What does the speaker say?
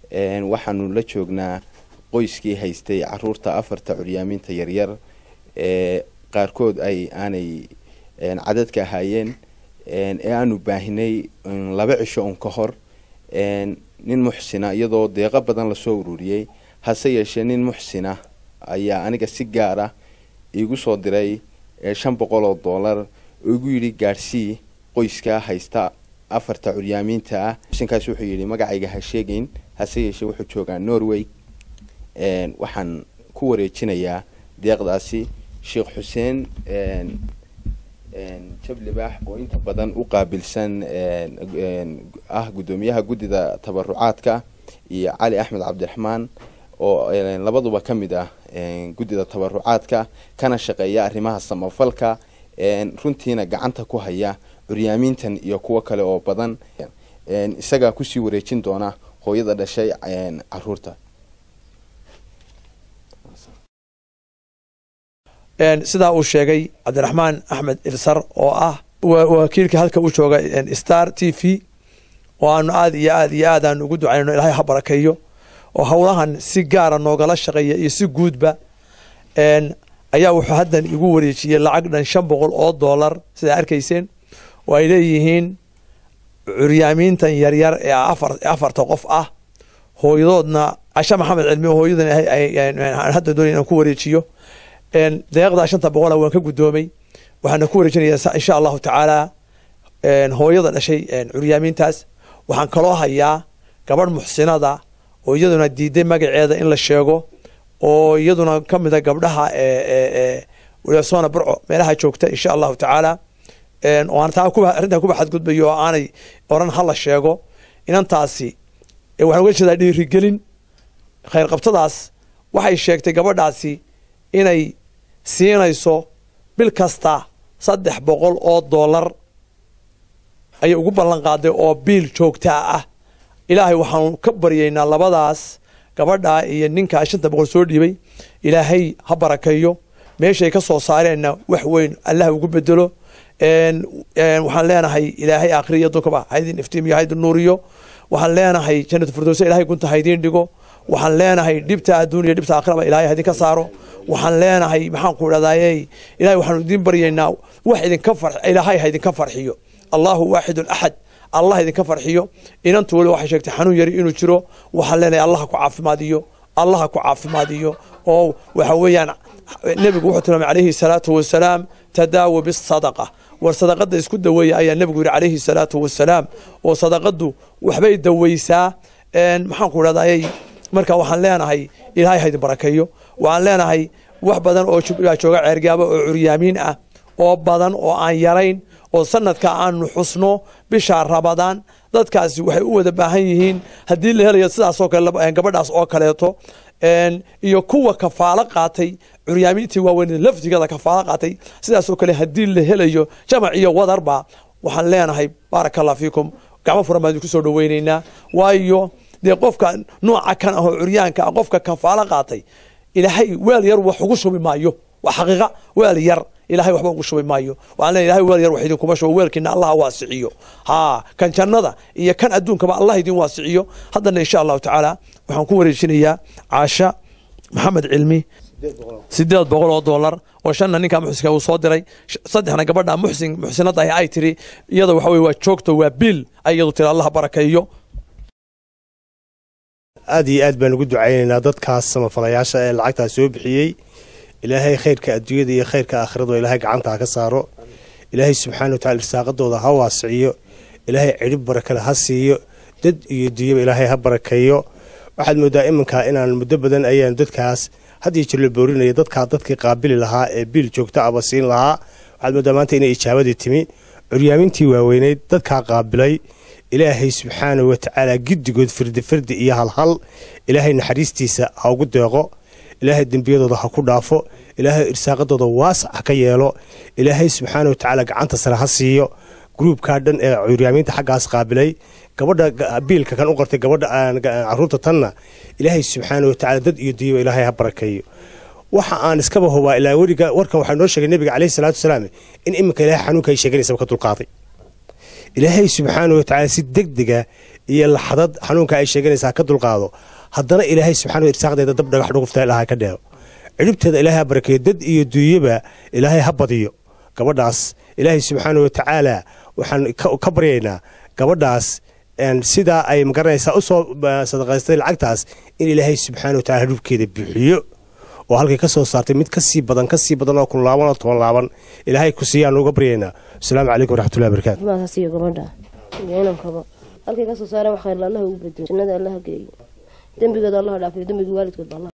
waxaanu la joognaa qoyskii haystay caruurta afarta curyaamiinta yaryar ee qaarkood ay aanay cadadka ahaayeen ee aanu baahinay laba cisho un ka hor nin muxsina iyadoo deeqo badan lasoo ururiyey hase yeeshee nin muxsina ayaa aniga si gaara iigu soo diray shan boqol oo dollar oo igu yidhi gaadhsii qoyskaa haysta afarta curyaamiinta ah muxsinkaas wuxuu yidhi magacayga ha sheegayn hase yeeshee wuxuu joogaa norway waxaan ku wareejinayaa deeqdaasi sheekh xuseen jablibaax oo inta badan u qaabilsan ah guddoomiyaha guddida tabarucaadka iyo cali axmed cabdiraxmaan oo labaduba ka mid ah guddida tabarucaadka kana shaqeeya arrimaha samafalka runtiina gacanta ku haya curyaamiintan iyo kuwo kale oo badan isagaa kusii wareejin doona hooyada dhashay caruurta sidaa uu sheegay cabdiraxmaan axmed irsar oo ah wakiilka halka u jooga star t v oo aanu aad iyo aad iyo aad aanu ugu ducayno ilaahay ha barakeeyo oo howlahan si gaara noogala shaqeeya iyo si guudba ayaa wuxuu haddan igu wareejiyey lacag dhan shan boqol oo dollar sidaa arkayseen oo ay leeyihiin curyaamiintan yaryar ee afarta qof ah hooyadoodna cashe maxamed cilmi hooyadan hadda doonay inaan ku wareejiyo deeqdaa shanta boqola waan ka guddoomay waxaana ku wareejinayaa insha allahu tacaala hooyada dhashay curyaamiintaas waxaan kaloo hayaa gabadh muxsinada oo iyaduna diiday magaceeda in la sheego oo iyaduna ka mida gabdhaha wsona burco meelaha joogta insha allahu tacaala oo aan taa arrintaa kuba xadgudbayo oo aanay oran hala sheego inantaasi waxaan uga jeedaa dhiirigelin khayrqabtadaas waxay sheegtay gabadhaasi inay siinayso bil kasta saddex boqol oo dollar ayay ugu ballan qaaday oo biil joogtaa ah ilaahay waxaanu ka baryaynaa labadaas gabadhaa iyo ninkaa shanta boqol soo dhiibay ilaahay ha barakeeyo meeshay ka soo saareenna wax weyn allah ugu bedelo waxaan leenahay ilaahay aakhiri iyo dunkaba haydin iftiimiyo haydin nuuriyo waxaan leenahay jannatu firdowsa ilahay gunta haydiin dhigo waxaan leenahay dhibta adduuniya dhibta aakhiraba ilaahay haydinka saaro waxaan leenahay maxaan ku idhahdaye ilahay waxaanu idiin baryaynaa wax idinka far ilaahay ha idinka farxiyo allahu waaxidun axad allah idinka farxiyo inantu weli waxay sheegtay xanuun yari inuu jiro waxaan leenahay allah ku caafimaadiyo allah ku caafimaadiyo oo waxa weeyaan nebigu wuxuu tilmaamay calayhi salaatu wasalaam tadaawa bisadaqa war sadaqada isku daweeya ayaa nebigu yidhi calayhi salaatu wasalaam oo sadaqadu waxbay daweysaa maxaan ku idhahdaye marka waxaan leenahay ilaahay haydin barakeeyo waxaan leenahay wax badan oo jooga ceergaabo oo curyaamiin ah oo badan oo aan yarayn oo sanadka aanu xusno bisha rabadaan dadkaasi waxay u wada baahan yihiin haddii la helayo sidaasoo kale gabadhaas oo kaleeto iyo kuwa kafaalo qaatay curyaamiintii waaweyn lafdigada kafaalo qaatay sidaasoo kale haddii la helayo jamac iyo wadarba waxaan leenahay baaraka allah fiikum gacmo furan baan idinku soo dhaweynaynaa waayo dee qofka nooca kan ahoo curyaanka ah qofka kafaalo qaatay ilaahay weel yar wax ugu shubi maayo waa xaqiiqa weel yar ilahay waxba ugu shubi maayo waxaan leeyahay ilahay weel yar wax idinkuma shubo weelkiina allah waasiciyo haa kan jannada iyo kan adduunkaba allah idin waasiciyo haddana insha allahu tacaala waxaan ku wareejinayaa caasha maxamed cilmi sideed boqol oo dollar oo shanna ninkaa muxsinka uu soo diray saddexna gabadha muxsin muxsinada ah ay tiri iyada waxa weye waa joogto waa biil ay iyadu tiri allah barakeeyo aad iyo aad baan ugu ducaynaynaa dadkaas samafalayaasha ee lacagtaas soo bixiyey ilaahay khayrka adduunyada iyo khayrka aakhirado ilaahay gacanta ha ka saaro ilaahay subxaana wa tacala irsaaqadooda ha waasiciyo ilaahay cidhib barakale ha siiyo dad iyo dunyaba ilaahay ha barakeeyo waxaad moodaa iminkaa inaan muddo badan ayaan dadkaas hadiyo jir la boorinaya dadkaa dadkii qaabili lahaa ee biil joogto aba siin lahaa waxaad moodaa maanta inay ijaabadii timi curyaamintii waaweyneyd dadkaa qaabilay ilaahay subxaana wa tacaala giddigood firdi firdi iyo halhal ilaahay naxariistiisa ha ugu deeqo ilaahay dembiyadooda ha ku dhaafo ilaahay irsaaqadooda waasac ha ka yeelo ilaahay subxaana wa tacaala gacanta sare ha siiyo gruubkaa dhan ee curyaamiinta xaggaas qaabilay gabadha biilka kan u qortay gabadha caruurta tanna ilaahay subxaana wa tacala dad iyo duyaba ilaahay ha barakeeyo waxa aan iskaba hubaa ilaa weliga warkan waxaa noo sheegay nebiga caleyhi salaatu wasalaam in iminka ilaahay xanuunka ay sheeganaysaba ka dulqaaday ilaahay subxaana wa tacaala si deg dega iyo laxdad xanuunka ay sheeganaysaa ka dulqaado haddana ilaahay subxaana irsaaqdeeda dab dhagax dhugufta ilaahay ka dheero cidhibteeda ilaahay ha barakeeyo dad iyo duunyaba ilaahay ha badiyo gabadhaas ilaahay subxaana wa tacaala waxaan ka baryaynaa gabadhaas sidaa ay magaranaysaa usoo sadaqaystay lacagtaas in ilaahay subxaana wa tacala hadhubkeeda bixiyo oo halkay ka soo saartay mid kasii badan kasii badan oo kun laaban oo toban laaban ilaahay ku siiyaan uga baryaynaa asalaamu calaykum waraxmatullahi barakatu maasiyo gabadha iyo inankaba halkay ka soo saareen wax khayr allaha ugu bedelo jannada allaha geeyo dembigooda allaha dhaafiyo dembiga waalidkood ba allah